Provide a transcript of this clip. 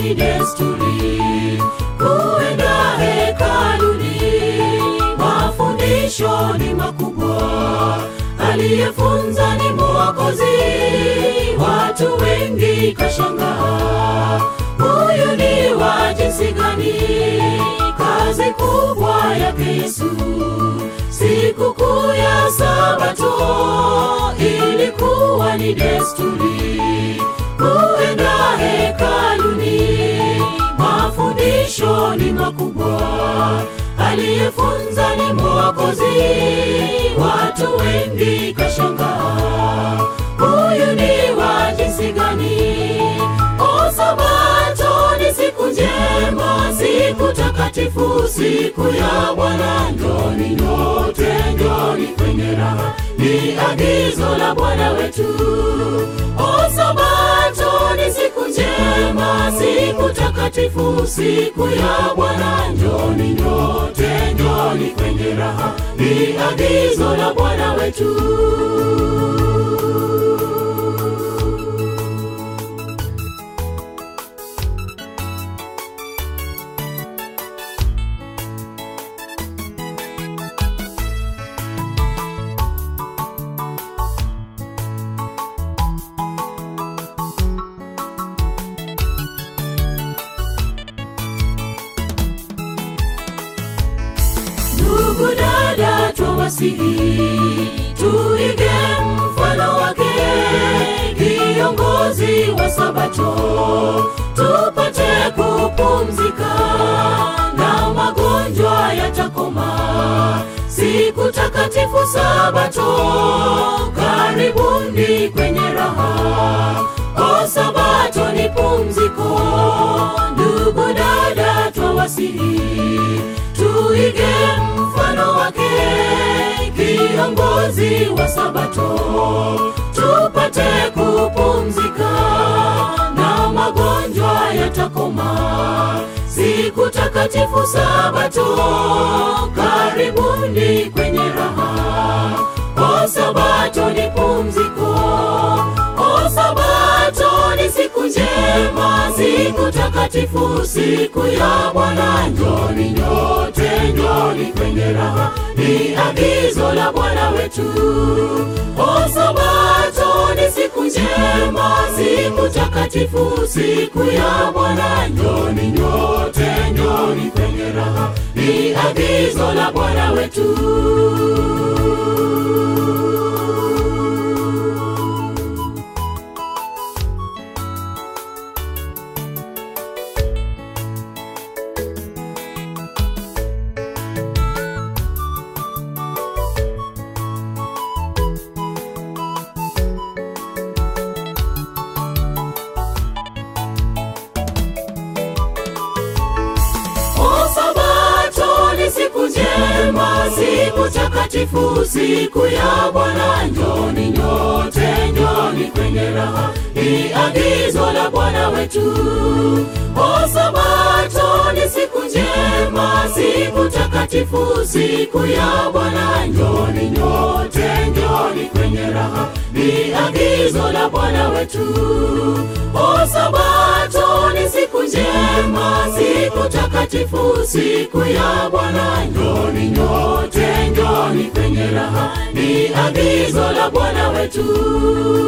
ni desturi kuenda hekaluni, mafundisho ni makubwa, aliyefunza ni Mwokozi. Watu wengi kashangaa, huyu ni wa jinsi gani? Kazi kubwa yake Yesu, sikukuu ya Sabato ilikuwa ni desturi kuenda hekaluni, mafundisho ni makubwa, aliyefunza ni Mwokozi. Watu wengi kashangaa, huyu ni wa jinsi gani? O, Sabato ni siku njema, siku takatifu, siku ya Bwana. Njoni nyote, njoni kwenye raha, ni agizo la Bwana wetu. O, Sabato ni siku njema, siku takatifu, siku ya Bwana. Njoni nyote, njoni kwenye raha, ni agizo la Bwana wetu. Ndugu dada, twawasihi tuige mfano wake, kiongozi wa Sabato, tupate kupumzika na magonjwa yatakoma. Siku takatifu Sabato, karibuni kwenye raha. O, Sabato ni pumziko, ndugu dada, twawasihi tuige mfano wake, kiongozi wa Sabato, tupate kupumzika na magonjwa yatakoma. Siku takatifu Sabato, karibuni kwenye raha. O, Sabato ni pumziko, o, Sabato ni siku njema, siku takatifu, siku ya Bwana. Njoni nyote, njoni kwenye raha, ni agizo la Bwana wetu. O, Sabato ni siku njema, siku takatifu, siku ya Bwana. Njoni nyote, njoni kwenye raha, ni agizo la Bwana wetu. O, Sabato ni siku njema, siku takatifu, siku ya Bwana. Njoni nyote, njoni kwenye raha, ni agizo la Bwana wetu. O, Sabato ni siku njema, siku takatifu, siku ya Bwana. Njoni nyote, njoni kwenye raha, ni agizo la Bwana wetu. O, Sabato ni siku njema, siku takatifu, siku ya Bwana. Njoni nyote, njoni kwenye raha, ni agizo la Bwana wetu.